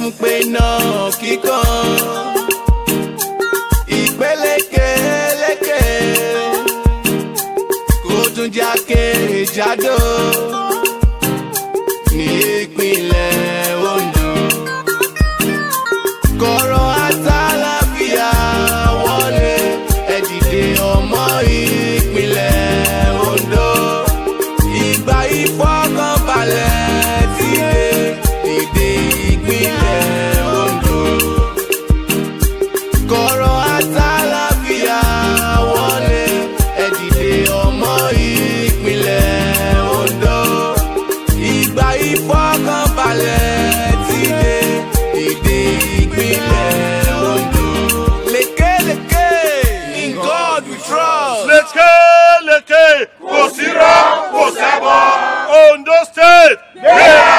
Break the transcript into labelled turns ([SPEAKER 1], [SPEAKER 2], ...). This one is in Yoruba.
[SPEAKER 1] fún pé náà kíkan ìpélékèélékè kó tún jákè jádò ní ìpínlẹ̀ Ondo kọ̀rọ̀ àtàlàfíà wọlé ẹ dìde ọmọ ìpínlẹ̀ Ondo ìgbà ìfọkànbalẹ̀ ti dé dìde ìpínlẹ̀ Ondo kọ̀rọ̀ àtàlàfíà wọlé ẹ dìde ọmọ ìpínlẹ̀ Ondo ìgbà ìfọkànbalẹ̀ ti dé dìde ìpínlẹ̀ Ondo lékeleke in God we trust.
[SPEAKER 2] lékeleke kò sí rọ kò sẹ́bọ̀ Ondo state.